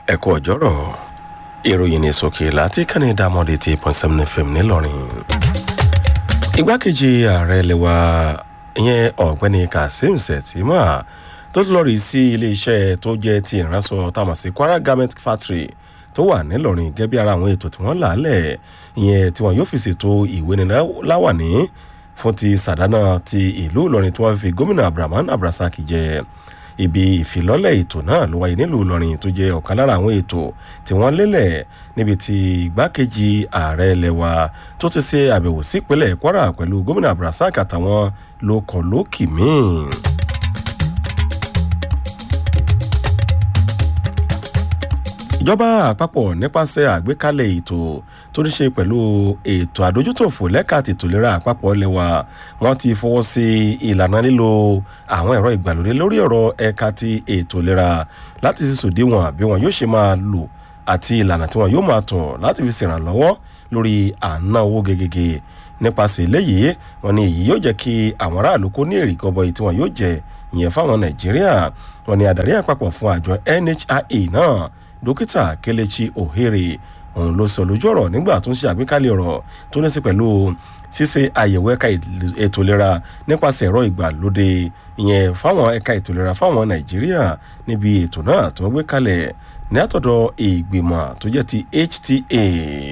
ẹ kú ọjọ́rọ̀ ìròyìn ní sókè láti kàní dámọ́dé ti point seven fm ńìlọrin. igbákejì ààrẹ lẹwa ìyẹn ọ̀gbẹ́ni kazeem sẹ̀tìmá tó tún lọ rí sí iléeṣẹ́ tó jẹ́ ti ìránṣọ táwọn sí kwara garment factory tó wà nílọrin gẹ́gẹ́ bí ara àwọn ètò tí wọ́n là á lẹ̀ ìyẹn tí wọ́n yóò fi ṣètò ìwé ní láwàní fún ti sàdánà ti ìlú ìlọrin tí wọ́n fi gómìnà abdulrahman abdulrasaq jẹ ibi ìfilọ́lẹ̀ ètò náà ló wáyé nílùú ìlọrin tó jẹ́ ọ̀kan lára àwọn ètò tí wọ́n lélẹ̀ níbi tí igbákejì ààrẹ lẹ́wà tó ti ṣe àbẹ̀wò sí ìpínlẹ̀ kwara pẹ̀lú gómìnà abdulrasaq àtàwọn lókọ̀ lókì míì. ìjọba àpapọ̀ nípasẹ̀ àgbékalẹ̀ ètò tó ní ṣe pẹ̀lú ètò àdójútòfò lẹ́ka tètò ìlera àpapọ̀ lẹ́wà wọ́n ti fọwọ́ sí ìlànà lílo àwọn ẹ̀rọ ìgbàlódé lórí ọ̀rọ̀ ẹ̀ka ti ètò ìlera láti fi sòdiwọ̀n bí wọn yóò ṣe máa lò àti ìlànà tí wọn yóò máa tọ̀ láti fi ṣèrànlọ́wọ́ lórí àná owó gegege nípasẹ̀ eléyìí wọn ni èyí yóò jẹ́ kí àwọn aráàlú kó ní èrè gọbọi tí wọn yóò jẹ ìyẹn fáwọn nàìjíríà wọn ni adarí àpapọ̀ fún àjọ nhia náà dókítà kelechi ohere òun ló sọ lójú ọ̀rọ̀ nígbà tó ń ṣe àgbékalẹ̀ ọ̀rọ̀ tó ní sí pẹ̀lú ṣíṣe àyẹ̀wò ẹ̀ka ètò ìlera nípasẹ̀ ẹ̀rọ ìgbàlódé ìyẹn fáwọn ẹ̀ka ètò ìlera fáwọn nàìjíríà níbi ètò náà tó ń gbé kalẹ̀ ní àtọ̀dọ̀ ìgbìmọ̀ tó jẹ́ ti hta.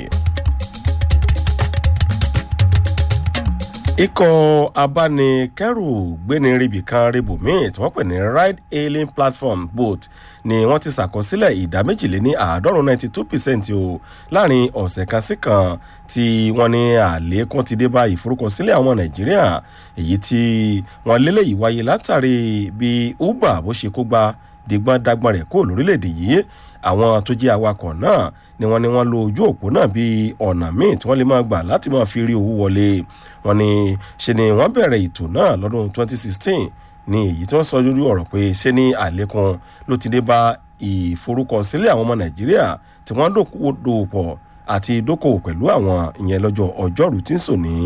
ikọ̀ abánikẹ́rù gbéni ríbi kan ríbù míì tí wọ́n pè ní ride hailing platform boat ni wọ́n ti ṣàkọsílẹ̀ ìdá méjìléní àádọ́rùn ninety two percent o láàrin ọ̀sẹ̀ kan sí kan tí wọ́n ní àlékún ti dé bá ìforúkọsílẹ̀ àwọn nàìjíríà èyí tí wọ́n lélẹ̀ yìí wáyé látàrí bí uber bó ṣe kó gba dìgbọ́n dágbọ́n rẹ̀ kó lórílẹ̀‐èdè yìí àwọn tó jẹ́ awakọ̀ náà ni wọ́n ní wọ́n lo ojú òpó náà bíi ọ̀nà míì tí wọ́n lè máa gbà láti máa fi rí owó wọlé wọ́n ní ṣe ni wọ́n bẹ̀rẹ̀ ètò náà lọ́dún 2016 ní èyí tí wọ́n sọ lórí ọ̀rọ̀ pé ṣé ní àlékún ló ti dé bá ìforúkọsílẹ̀ àwọn ọmọ nàìjíríà tí wọ́n dòpọ̀ àti dókòwò pẹ̀lú àwọn ìyẹn lọ́jọ́ ọjọ́rú tí ń sò ní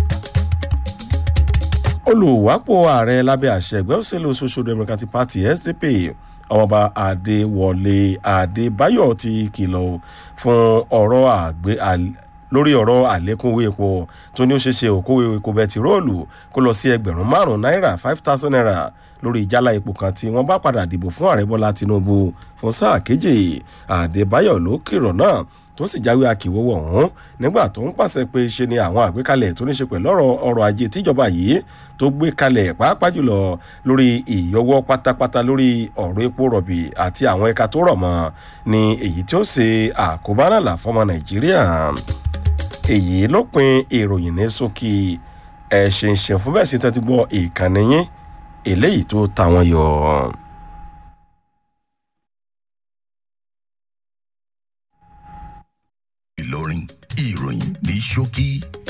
olùwápò ààrẹ lábẹ́ àṣẹ ẹgbẹ́ òṣèlú social democratic party sdp ọba adéwọlé adébáyọ ti kìlọ̀ fún ọ̀rọ̀ àgbẹ̀ lórí ọ̀rọ̀ àlékún owó epo tó ní ó ṣe ṣe òkòwò epo bẹtiróòlù kó lọ sí ẹgbẹ̀rún márùn-ún náírà five thousand naira lórí ìjálá epo kan tí wọ́n bá padà dìbò fún ààrẹ bọ́lá tinubu fún sáà kejì adébáyọ̀ ló kìrọ̀ náà tó sì jáwé akíwọ́wọ́ ọ̀hún nígbà tó ń pàṣẹ pé ṣe ni àwọn àgbékalẹ̀ tó ní ṣe pẹ̀lú ọ̀rọ̀ ọrọ̀ ajé tíjọba yìí tó gbé kalẹ̀ pàápàá jùlọ lórí ìyọwọ́ pátápátá lórí ọ̀rọ̀ epo rọ̀bì àti àwọn ẹ̀ka tó rọ̀ mọ́ ni èyí tí ó ṣe àkóbánàlà fọmọ nàìjíríà èyí ló pin ìròyìn ní sókè ẹ̀ṣin ṣẹ̀ fún bẹ́ẹ̀ sí tẹ́tí gbọ́ ìkànnì yín eléyìí tó ta wọn yọ. ìlọrin ìròyìn ní ṣókí